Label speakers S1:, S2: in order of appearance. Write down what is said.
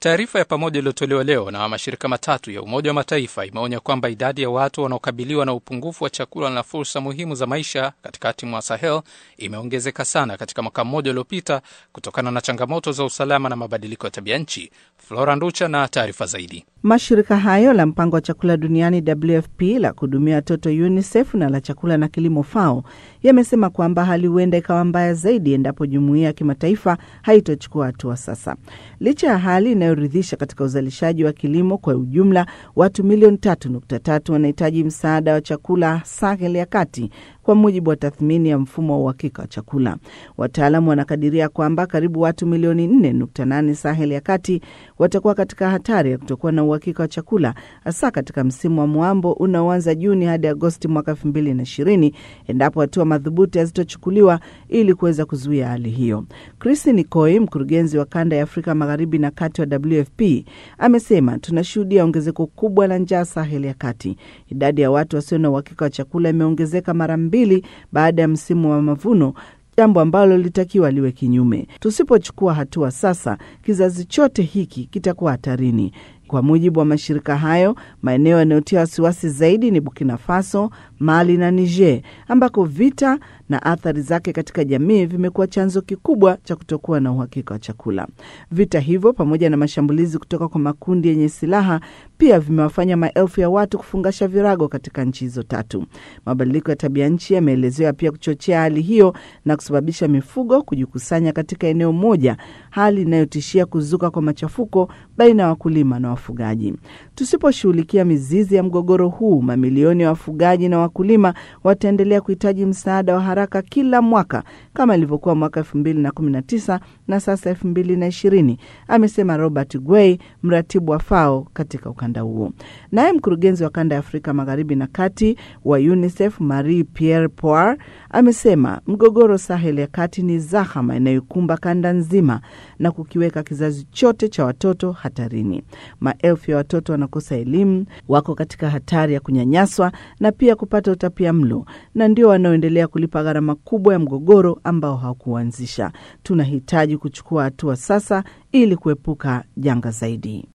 S1: Taarifa ya pamoja iliyotolewa leo na mashirika matatu ya Umoja wa Mataifa imeonya kwamba idadi ya watu wanaokabiliwa na upungufu wa chakula na fursa muhimu za maisha katikati mwa Sahel imeongezeka sana katika mwaka mmoja uliopita kutokana na changamoto za usalama na mabadiliko ya tabia nchi. Flora Nducha na taarifa zaidi.
S2: Mashirika hayo la mpango wa chakula duniani WFP, la kuhudumia watoto UNICEF na la chakula na kilimo FAO yamesema kwamba hali huenda ikawa mbaya zaidi endapo jumuiya ya kimataifa haitochukua hatua sasa. Licha ya hali inayoridhisha katika uzalishaji wa kilimo kwa ujumla, watu milioni tatu nukta tatu wanahitaji msaada wa chakula Sahel ya kati kwa mujibu wa tathmini ya mfumo wa uhakika wa chakula. Wataalamu wanakadiria kwamba karibu watu milioni 4.8 Sahel ya kati watakuwa katika hatari ya kutokuwa na uhakika wa chakula, hasa katika msimu wa mwambo unaoanza Juni hadi Agosti mwaka 2020 endapo hatua madhubuti hazitochukuliwa ili kuweza kuzuia hali hiyo. Chris Nikoi, mkurugenzi wa kanda ya Afrika magharibi na kati wa WFP, amesema tunashuhudia ongezeko kubwa la njaa Sahel ya kati. Idadi ya watu wasio na uhakika wa chakula imeongezeka mara mbili baada ya msimu wa mavuno, jambo ambalo lilitakiwa liwe kinyume. Tusipochukua hatua sasa, kizazi chote hiki kitakuwa hatarini. Kwa mujibu wa mashirika hayo, maeneo yanayotia wasiwasi zaidi ni Burkina Faso, Mali na Niger, ambako vita na athari zake katika jamii vimekuwa chanzo kikubwa cha kutokuwa na uhakika wa chakula. Vita hivyo pamoja na mashambulizi kutoka kwa makundi yenye silaha pia vimewafanya maelfu ya watu kufungasha virago katika nchi hizo tatu. Mabadiliko ya tabia nchi yameelezewa pia kuchochea hali hiyo na kusababisha mifugo kujikusanya katika eneo moja, hali inayotishia kuzuka kwa machafuko baina ya wakulima na wafugaji. Tusiposhughulikia mizizi ya mgogoro huu, mamilioni ya wafugaji na wakulima wataendelea kuhitaji msaada wa haraka kila mwaka kama ilivyokuwa mwaka elfu mbili na kumi na tisa na sasa elfu mbili na ishirini amesema Robert Guei, mratibu wa FAO katika ukanda huo. Naye mkurugenzi wa kanda ya Afrika magharibi na kati wa UNICEF Marie Pierre Poir amesema mgogoro Sahel ya kati ni zahama inayokumba kanda nzima na kukiweka kizazi chote cha watoto hatarini. Maelfu ya watoto wanakosa elimu, wako katika hatari ya kunyanyaswa na pia kupata utapia mlo, na ndio wanaoendelea kulipa gharama kubwa ya mgogoro ambao hawakuanzisha. Tunahitaji kuchukua hatua sasa ili kuepuka janga zaidi.